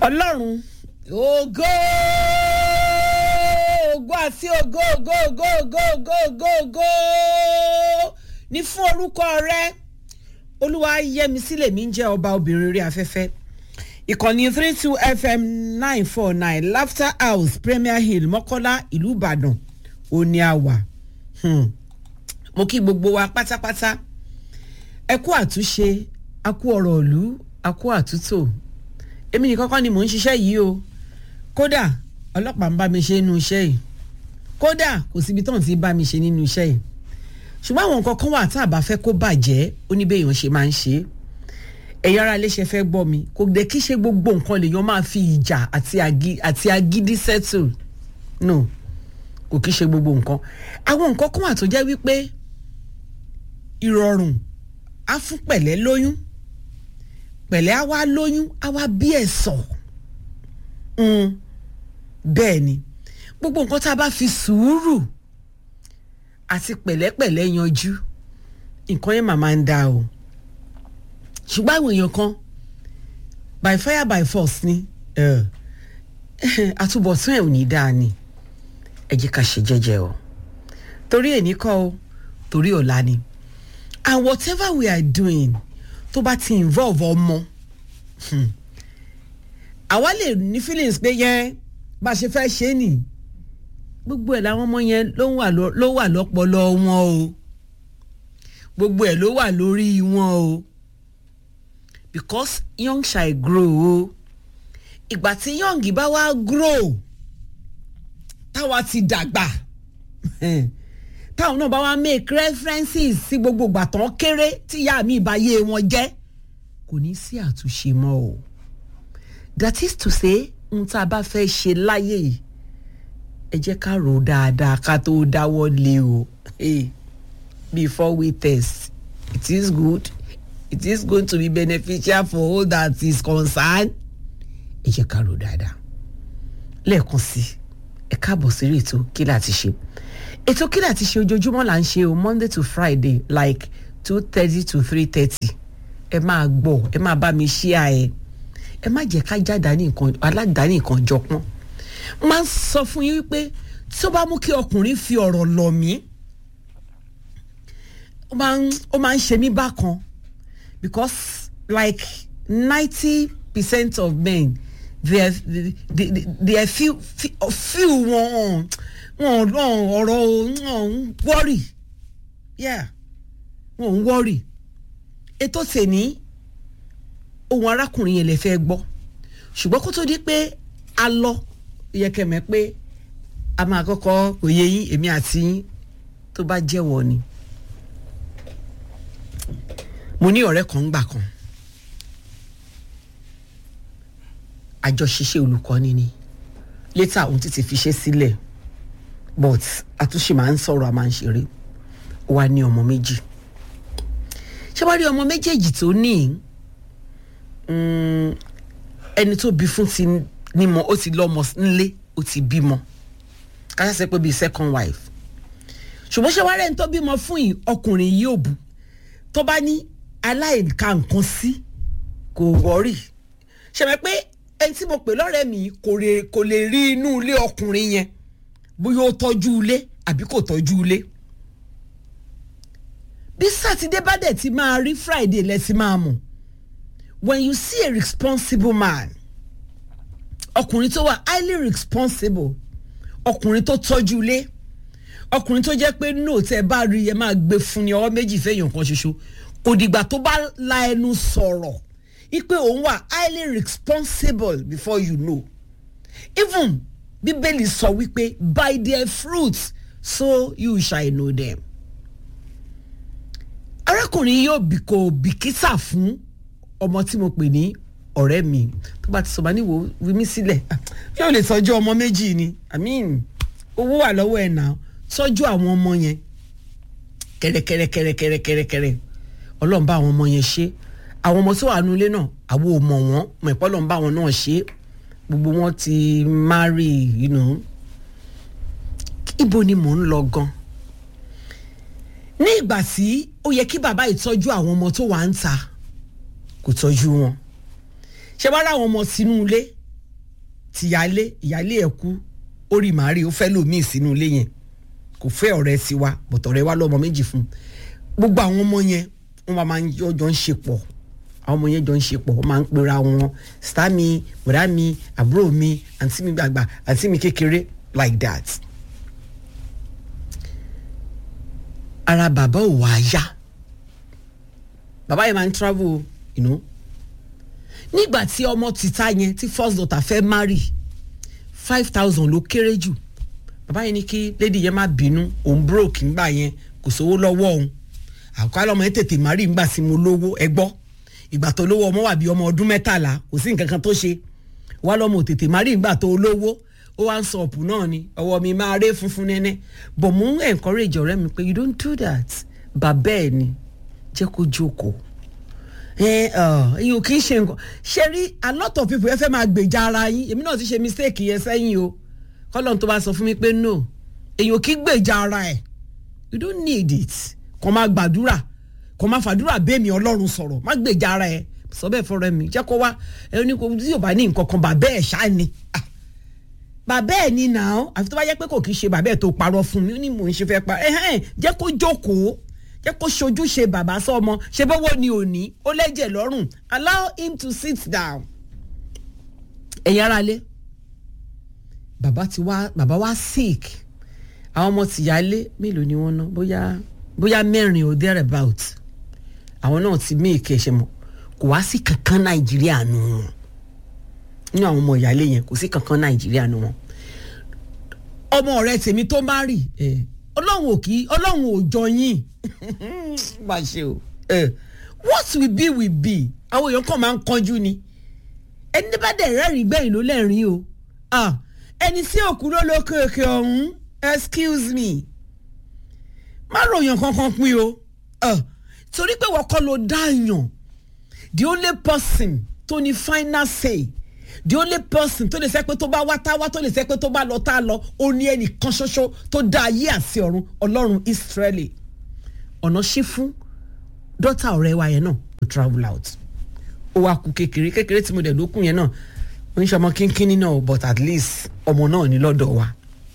ọlọ́run ògo ògo àti ògo ògo ògo ògo ògo ògo ògo ní fún orúkọ rẹ olúwa yẹmi sílẹ̀ mi ń jẹ́ ọba obìnrin orí afẹ́fẹ́ ìkànnì three two fm nine four nine laughter house premier hill mọ́kọ́lá ìlú ìbàdàn òní àwà mo kí gbogbo wa pátápátá ẹ kú àtúnṣe a kú ọ̀rọ̀ ìlú a kú àtúntò èmi nìkan kọ́ ni mò ń ṣiṣẹ́ yìí o kódà ọlọ́pàá ń bá mi ṣe nínú iṣẹ́ yìí kódà kò síbi tó ń ti bá mi ṣe nínú iṣẹ́ yìí ṣùgbọ́n àwọn nǹkan kan wà tá a bá fẹ́ kó bàjẹ́ ó ní béèyàn ṣe máa ń ṣe é ẹ̀yin ara léṣe fẹ́ gbọ́ mi kò dé kí ṣe gbogbo nǹkan lèèyàn máa fi ìjà àti agídí settle no kò kí ṣe gbogbo nǹkan àwọn nǹkan kan wà tó jẹ́ wípé ìrọ̀rùn á fún pẹ̀lẹ́ lóyún pẹ̀lẹ́ á wá lóyún á wá bí ẹ̀sọ̀ bẹ́ẹ̀ ni gbogbo nǹkan tá a bá fi sùúrù àti pẹ̀lẹ́pẹ̀lẹ́ yanjú nǹkan yẹn màmá ń da o ṣùgbọ́n àwọn èèyàn kan by fire by force ni àtúbọ̀tán ẹ̀ ò ní dáa ni ẹ jẹ́ ká ṣe jẹ́jẹ́ o torí èní kọ́ o torí ọ̀la ni and whatever we are doing tó bá ti involve ọmọ àwa lè ní feelings pé yẹn bá a ṣe fẹ́ ṣe é nì gbogbo ẹ̀ làwọn ọmọ yẹn ló wà lọ́pọlọ wọn o gbogbo ẹ̀ ló wà lórí wọn o because young shall grow o ìgbà tí young bá wá grow táwa ti dàgbà táwọn náà bá wá make references sí gbogbo ìgbà tán kéré tí ìyá mi ìbáyé wọn jẹ́ kò ní sí àtúnṣe mọ́ o that is to say ohun tá a bá fẹ́ ṣe láyé yìí ẹ jẹ́ ká rò dáadáa ká tó dáwọ́ lé o hey, before we test it is good it is going to be beneficial for all that is concerned ẹ jẹ́ ká rò dáadáa lẹ́ẹ̀kan sí ẹ káàbọ̀ sí ètò kí láti ṣe ètò kí láti ṣe ojoojúmọ́ là ń ṣe o monday to friday like two thirty to three thirty ẹ máa gbọ́ ẹ máa bá mi ṣí à ẹ ẹ má jẹ́ ká jáde aládàáni nǹkan jọpọ́n máa ń sọ fún yín wípé tí ó bá mú kí ọkùnrin fi ọ̀rọ̀ lọ̀ mí ó máa ń ṣe mí bákan because like ninety percent of men they are they, they, they are few few wọn wọn ọ̀rọ̀ wọn worry yeah wọn ń worry ètò tèmi ohun arákùnrin yẹn lè fẹ́ gbọ́ ṣùgbọ́n kó tó di pé a lọ yẹ kẹmẹ pé a máa kọ́kọ́ òye yín èmi àti yín tó bá jẹ́wọ́ ni mo ní ọ̀rẹ́ kan gbà kan àjọṣiṣẹ́ olùkọ́ni ni létà òun ti ti fi ṣe sílẹ̀ but àtúnṣe máa ń sọ̀rọ̀ a máa ń ṣeré ó wá ní ọmọ méjì ṣé wàá rí ọmọ méjèèjì tó ní ẹni tó bí fún ti nímọ ó ti lọ́mọ nílé ó ti bímọ káṣá sẹ pé bíi second wife ṣùgbọ́n ṣé wàá rẹ̀ ń tó bímọ fún yìí ọkùnrin yìí ò bù tó bá ní aláìka nǹkan sí kò wọ́rì ṣẹ̀mẹ̀ pé ẹni tí mo pè lọ́rẹ́ mi kò lè rí inú ilé ọkùnrin yẹn bóyá ó tọ́jú ilé àbí kò tọ́jú ilé bí sátidé bá dẹ̀ ti máa rí friday lẹ́sìn máa mọ̀ when you see a responsible man ọkùnrin tó wà highly responsible ọkùnrin tó tọ́jú ilé ọkùnrin tó jẹ́ pé no tẹ́ bá rí ẹ máa gbé fún ni ọwọ́ méjì fẹ́yàn kan ṣoṣo kò dìgbà tó bá la ẹnu sọ̀rọ̀ ipe òun wà highly responsible before you know even bíbélì sọ wípé by their fruits so you shall know them arákùnrin yóò bí kò bìkítà fún ọmọ tí mo pè ní ọ̀rẹ́ mi tó bá ti sọ ma ní wo wí mí sílẹ̀ yóò lè tọ́jú ọmọ méjì ni i mean owó wà lọ́wọ́ ẹ̀ náà tọ́jú àwọn ọmọ yẹn kẹrẹkẹrẹkẹrẹkẹrẹkẹrẹ ọlọ́run bá àwọn ọmọ yẹn ṣe àwọn ọmọ tó wà nínú ilé náà àwọn ò mọ̀ wọ́n mọ̀ ẹ̀pọ́ ọlọ́run bá àwọn náà ṣe gbogbo wọn ti marry you know ibo ni mò ń lọ gan ní ìgbà tí ó yẹ kí bàbá ìtọ́jú àwọn ọmọ tó wà ń ta kò tọ́jú wọn ṣe wá ráwọn ọmọ sínú ilé tìyálé ìyálé ẹ̀ kú ó rí màárì ó fẹ́ lòmíì sínú ilé yẹn kò fẹ́ ọ̀rẹ́ sí wa bọ̀tọ̀ ọ̀rẹ́ wa lọ́mọ méjì fún gbogbo àwọn ọmọ yẹn wọ́n máa ń jọ ń ṣe pọ̀ àwọn ọmọ yẹn jọ ń ṣe pọ̀ wọ́n máa ń pera wọn sítá mi bọ̀dá mi àbúrò mi àǹtí mi gbàgbà àǹtí mi kékeré like that. ara bàbá ò wá yá bàbá yẹn máa ń travel you know nígbà tí ọmọ tìta yẹn tí first daughter fẹ́ marry five thousand ló kéré jù bàbá yẹn ní kí lady yẹn má bínú òun broke ńgbà yẹn kò sówó lọ́wọ́ òun àkọ́kọ́ ọmọ yẹn tètè marry ńgbà sí mo lówó ẹ gbọ́ ìgbà tó lówó ọmọ wà bí ọmọ ọdún mẹ́tàlá kò sí nǹkan kan tó ṣe wá lọ́mọ ò tètè marry ńgbà tó lówó ó wá ń sọ ọ̀pù náà ni ọwọ́ mi máa ré funfun nẹ́nẹ́ but mo ń encourage ọ̀rẹ́ mi pé you don't do that bàbá ẹ̀ ni jẹ́ kó jókòó ẹ ẹ kì í ṣe nǹkan ṣe rí a lot of people ẹ fẹ́ máa gbèjà ara yín èmi náà ti ṣe mistake yẹn sẹ́yìn o kọ́lọ́n tó bá sọ fún mi pé no èyàn kì í gbèjà ara ẹ̀ you don't need it kò máa gbàdúrà kò máa fàdúrà bẹ́ẹ̀mí ọlọ́run sọ̀rọ̀ má gbèjà ara ẹ̀ sọ bẹ́ẹ̀ fọ́rẹ́ mi jẹ́ kó wá ẹ ní kò tí yóò bá ní nǹkan kan bàbá ẹ̀ ṣáà ni bàbá ẹ̀ ni nà án àfi tó bá yẹ pé kò kì í ṣe bàbá ẹ̀ tó parọ́ fún mi ó ní mò ń ṣe fẹ́ pa ẹ̀hẹ́n jẹ́ kó jókòó jẹ́ kó ṣojú ṣe bàbá sọ́mọ ṣe bọ́wọ́ ni òní ó lẹ́jẹ̀ lọ́rùn allow him to sit down. ẹ̀yin ara lé bàbá ti wá bàbá wá sick àwọn ọmọ tìyálé mélòó ni wọ́n ná bóyá bóyá mẹ́rin or there about àwọn náà ti mí ìkẹ́ ṣe mọ̀ kò wá sí kankan nàìjíríà nù wọn nínú àwọn ọmọ ìyálé yẹn kò sí kankan nàìjíríà nù wọn ọmọ ọ̀rẹ́ tèmi tó má rì ọlọ́run ò kí ọlọ́run ò jọ yín má ṣe o what will be will be àwọn èèyàn kan máa ń kanjú ni ẹni bá dẹ̀ rẹ́rìn gbẹ̀yìn ló lẹ́rìn o ẹni tí òkú ló lókè òkè ọ̀hún excuse me má ròyàn kankan pín o torí pé wọ́n kọ́ ló dáàyàn the only person tó ní final say the only person tó lè sẹ́ pé tó bá wá tá wá tó lè sẹ́ pé tó bá lọ tá lọ ó ní ẹnìkan ṣoṣo tó dá ayé àti ọ̀run ọlọ́run Ísírẹ́lì ọ̀nà ṣí fún dọ́tà ọ̀rẹ́ wa yẹn náà to travel out ó wá kú kékeré kékeré tí mo dẹ̀ ló kù yẹn náà ó ń ṣe ọmọ kínkínní náà but at least ọmọ náà ní lọ́dọ̀ wa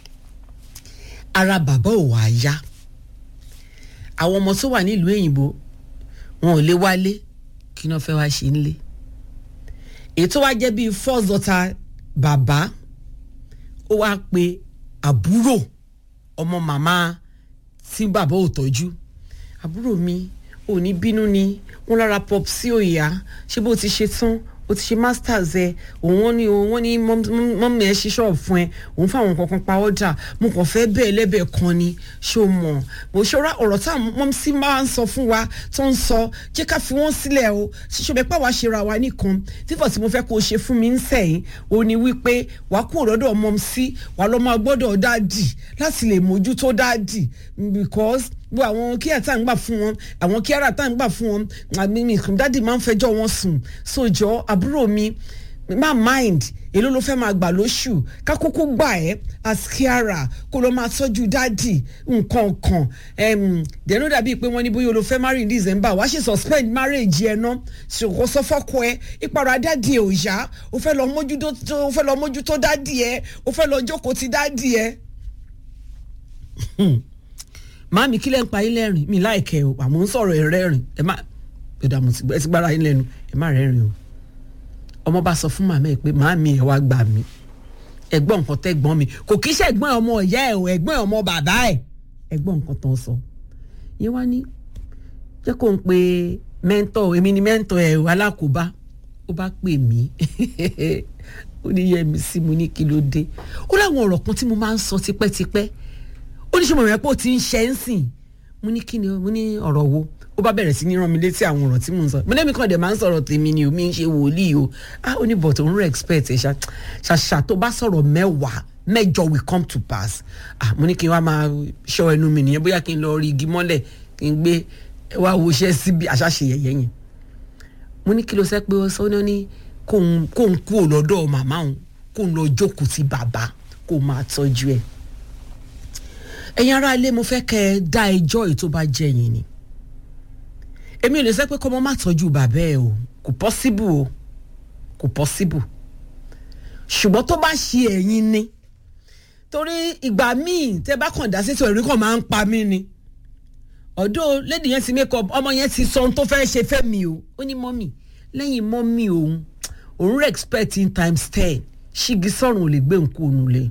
ara bàbá ò wá yá àwọn ọmọ tó wà nílùú èyìnbó wọn ò lè wálé kí náà fẹ́ wá ṣe ń lé èyí tó wá jẹ́ bíi first daughter bàbá ó wá pe àbúrò ọmọ màmá tí bàbá ò tọ́jú àbúrò mi ò ní bínú ni wọn lára pop sí òyà ṣé bó ti ṣe tán o ti ṣe masters ẹ òun wọn ni wọn ní mọ́mí ẹ ṣe ṣọ́ọ̀bù fún ẹ òun fáwọn kankan pa ọ́dà mo kàn fẹ́ bẹ́ẹ̀ lẹ́bẹ̀ẹ́ kan ni ṣó mọ̀ mo ṣọ́ra ọ̀rọ̀ tá mọ́mí sí máa ń sọ fún wa tó ń sọ jẹ́ ká fi wọ́n sílẹ̀ o ṣíṣọ́ bẹ́ẹ̀ pàwọ́ ṣera wa nìkan fífọ̀ tí mo fẹ́ kó o ṣe fún mi ń sẹ̀yìn o ní wípé wàá kú òdọ́dọ̀ mọ́mí sí wàá lọ́ máa gbọ́dọ̀ dáàdì láti lè mójútó dáàdì because bó àwọn kíá tá à ń gbà fún wọn àwọn kíára tá à ń gbà fún wọn àmì mi dáàdì máa ń fẹjọ́ wọn sùn sójọ́ àbúrò mi má mind èló ló fẹ́ máa gbà lóṣù kákókó gbà ẹ́ as kíára kó ló máa tọ́jú dáàdì nǹkan kan dẹ̀nu dàbí pé wọ́n ní bóyá ló fẹ́ marry in December wàá ṣe suspend marriage ẹ̀ ná ṣòkò sọ fọ́kọ ẹ ìpara dáàdì ẹ̀ ò yá o fẹ́ lọ mójútó dáàdì ẹ̀ o fẹ́ lọ jókòó ti dáàdì ẹ̀ màámi kílẹ̀ ń pa yín lẹ́rìn mi láìkẹ́ o àmọ́ ń sọ̀rọ̀ ẹ̀ rẹ́rìn ẹ má ẹ̀dá mo ti gbára yín lẹ́nu ẹ má rẹ́rìn o ọmọ bá sọ fún màmá ẹ pé màámi ẹ wá gbà mí ẹ̀gbọ́n nǹkan tẹ́gbọ́n mi kò kí ṣe ẹ̀gbọ́n ọmọ ìyá ẹ o ẹ̀gbọ́n ọmọ bàbá ẹ ẹ̀gbọ́n nǹkan tó ń sọ yẹn wá ní jẹ́ kó ń pe mẹ́ńtọ̀ èmi ni mẹ́ńtọ̀ ẹ̀ alákòóbá ó bá pè mí ó ní yẹ mi sí mo ní kí ló dé ó láwọn ọ̀rọ̀ kan tí mo máa ń sọ tipẹ́tipẹ́ ó ní sọmọ yẹn pé ó ti ń ṣe ń sìn mo ní kí ni mo ní ọ̀rọ̀ wo ó bá bẹ̀rẹ̀ sí ní rán mi létí àwọn ọ̀rọ̀ tí mò ń sọ mo lẹ́mi kan dẹ̀ máa ń sọ̀rọ̀ tèmi ni omi ń ṣe wòlíì o ah ó ní but òun respect ẹ̀ ṣàṣà tó bá sọ̀rọ̀ mẹ́wàá mẹ́jọ will come to pass ah mo ní kí n wá máa ṣọ́ ẹnu mi nìyẹn bóyá kí n lọ rí igi mọ́lẹ̀ kí n gbé wá wo iṣẹ́ síbi àṣàṣe yẹ̀yẹ́ yẹn mo ní kí ló sẹ́ pé ó sọ ní kóun kú òlọ́dọ̀ màmá òun kóun lọ jókòó ti bàbá kó máa tọ́jú ẹ̀ ẹ̀yin ará ilé mo fẹ́ kẹ́ ẹ dá ẹjọ́ èyí tó bá jẹ́ yín ni èmi ò lè sẹ́ pé kọ́mọ má tọ́jú bàbá ẹ o kò pọ́síbù o kò pọ́síbù ṣùgbọ́n tó bá ṣe ẹ̀yin ni torí ìgbà míì tẹ bá kàn dá sétò ẹ̀rí kan máa ń pa mí ni ọ̀dọ́ lady yẹn ti make up ọmọ yẹn ti sọ ohun tó fẹ́ ṣe fẹ́ mi o ó ní mọ́mì lẹ́yìn mọ́mì òun òun rẹ̀ expect in times ten ṣígi sọ̀rùn ò lè gbé nǹkó òun lé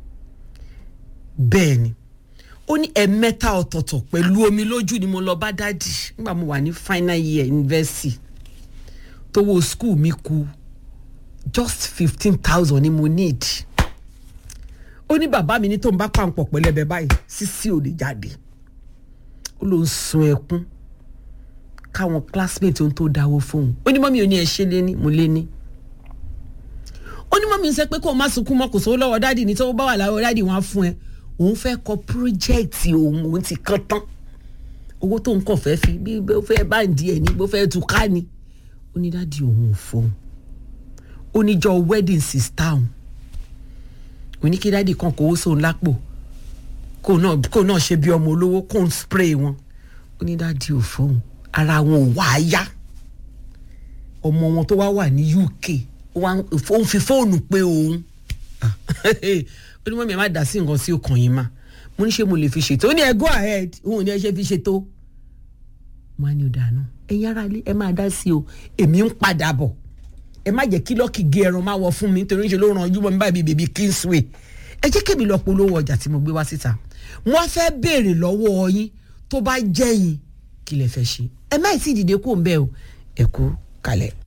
bẹ́ẹ̀ ni ó ní ẹ̀mẹ́ta ọ̀tọ̀ọ̀tọ̀ pẹ̀lú omi lójú ni mo lọ bá dádì nígbà mo wà ní final year university tówó school mi kù just fifteen thousand ni mo need ó ní bàbá mi ní tó ń bá pàǹpọ̀ pẹ̀lẹ́bẹ̀ báyìí sísí ò lè jáde ó ló ń sun ẹkún káwọn classmate ohun tó dáwọ́ fóun ó ní mọ́mí ò ní ẹ ṣe lé ní mo lé ní ó ní mọ́mí ń sẹ́ pé kó o má sunkún mọ́ kò sówó lọ́wọ́ dádì ní tó bá wà láwọ́ dádì wọn á fún ẹ òun fẹ́ kọ pírójẹ́ẹ̀tì òun òun ti kán tán owó tó ń kàn fẹ́ fi bí ó fẹ́ báǹdì ẹ̀ ní bó fẹ́ tu ká ni ó ní dádì òun ò fóun ó níjọ wedding sister òun ó ní kí dádì kan kó owó sóun lápò kó náà kó náà ṣe bí ọmọ olówó kó ń spray wọn ó ní dádì ò fóun ara wọn ò wá yá ọmọ wọn tó wá wà ní UK ó ń fi fóònù pé òun ó ní mọ́mí ẹ má dá sí nǹkan sí ọkàn yín mà mo ní ṣe mo lè fi ṣètò ó ní ẹ go ahead òun ò ní ẹ ṣe fi ṣètò mo á ní ọ̀dà náà ẹ̀yin ará ilé ẹ máa dá sí o èmi ń padà bọ̀ ẹ má jẹ́ kí lọ́ọ̀kì gé ẹran máa wọ fún mi nítorí ṣe ló ràn ojú mọ́ mi báyìí bèbí Kingsway ẹ jẹ́ kémi lọ polówó ọjà tí mo gbé wá síta wọ́n fẹ́ béèrè lọ́wọ́ yín tó bá jẹ́ yín kí lẹ fẹ́ ṣe ẹ má ì tí ì dìde kó ń bẹ́ẹ̀ o ẹ kú kalẹ̀.